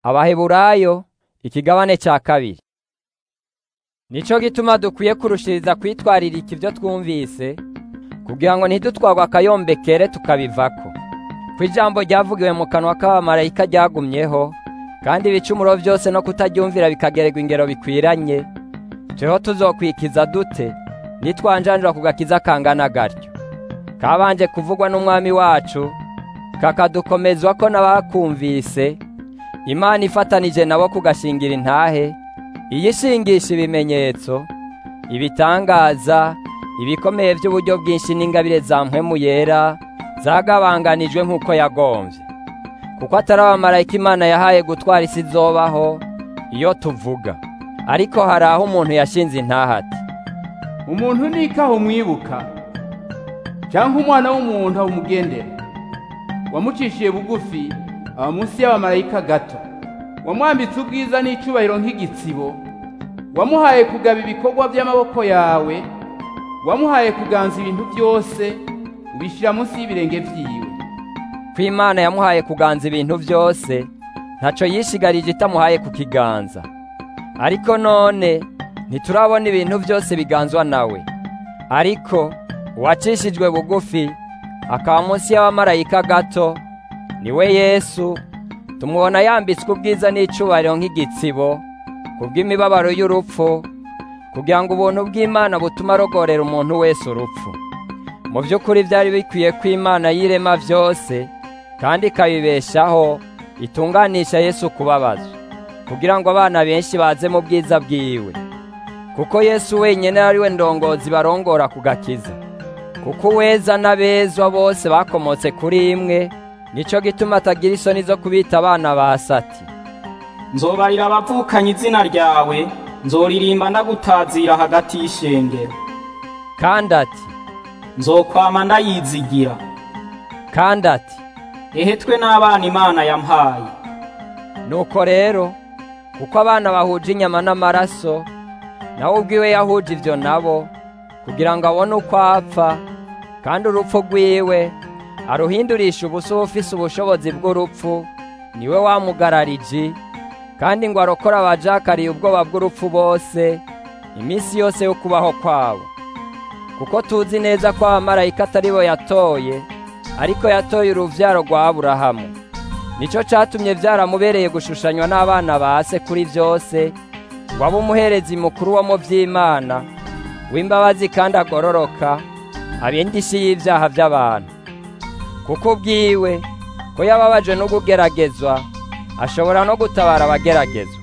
abaheburayo ikigabane cya kabiri nico gituma dukwiye kurushiriza kwitwaririka ibyo twumvise kugira ngo ntidutwarwe akayombekere tukabivako ko ijambo ryavugiwe mu kanwa k'abamarayika ryagumyeho kandi ibicumuro byose no kutaryumvira bikagererwa ingero bikwiranye jeho tuzokwikiza dute nitwanjanjura ku gakiza kangana gatyo kabanje kuvugwa n'umwami wacu kakadukomezwa ko n'abakumvise imana ifatanije nabo kugashingira intahe iyishingisha ibimenyetso ibitangaza ibikomeye by'uburyo bwinshi n'ingabire za mpwemu yera zagabanganijwe nk'uko yagombye kuko atari abamarayika imana yahaye gutwara isi izobaho iyo tuvuga ariko hari aho umuntu yashinze intahati umuntu nikaho umwibuka cyangwa umwana w'umuntu awumugendera wamucishiye bugufi aba munsi y'abamarayika gato wamwambitse ubwiza n'icyubahiro nk'igitsibo wamuhaye kugaba ibikorwa by'amaboko yawe wamuhaye kuganza ibintu byose ubishyira munsi y'ibirenge byiwe ko imana yamuhaye kuganza ibintu byose ntacyo yishigarije itamuhaye ku kiganza ariko none ntiturabona ibintu byose biganzwa nawe ariko uwacishijwe bugufi akaba munsi y'abamarayika gato niwe yesu tumubona yambitswe ubwiza n'icyubahiro nk'igitsibo kubw'imibabaro y'urupfu kugira ngo ubuntu bw'imana butume arogorera umuntu wese urupfu mu by'ukuri byari bikwiye ko imana yirema byose kandi ikabibeshaho itunganisha yesu kubabazwa kugira ngo abana benshi baze mu bwiza bwiwe kuko yesu wenyine ari we ndongozi barongora ku gakiza kuko uweza n'abezwa bose bakomotse kuri imwe nicyo gituma atagira isoni zo kubita abana ba sati nzobarira abavukanye izina ryawe nzoririmba ndagutazira hagati y'ishengero kandi ati nzokwama ndayizigira kandi ati ehetwe n'abana imana yampaye nuko rero kuko abana bahuje inyama n'amaraso nawe ubwiwe yahuje ibyo nabo kugira ngo abone uko apfa kandi urupfu rwiwe aruhindurisha ubusa ufise ubushobozi bw'urupfu niwe wamugararije kandi ngo arokore abajakariye ubwoba bw'urupfu bose iminsi yose yo kubaho kwabo kuko tuzi neza ko abamarayika atari bo yatoye ariko yatoye uruvyaro rwa aburahamu nicyo catumye byaramubereye gushushanywa n'abana ba se kuri byose ngo abe umuherezi mukuru wo mu by'imana w'imbabazi kandi agororoka abenda isi y'ibyaha by'abantu kuko ubwiwe ko yababajwe no kugeragezwa ashobora no gutabara abageragezwa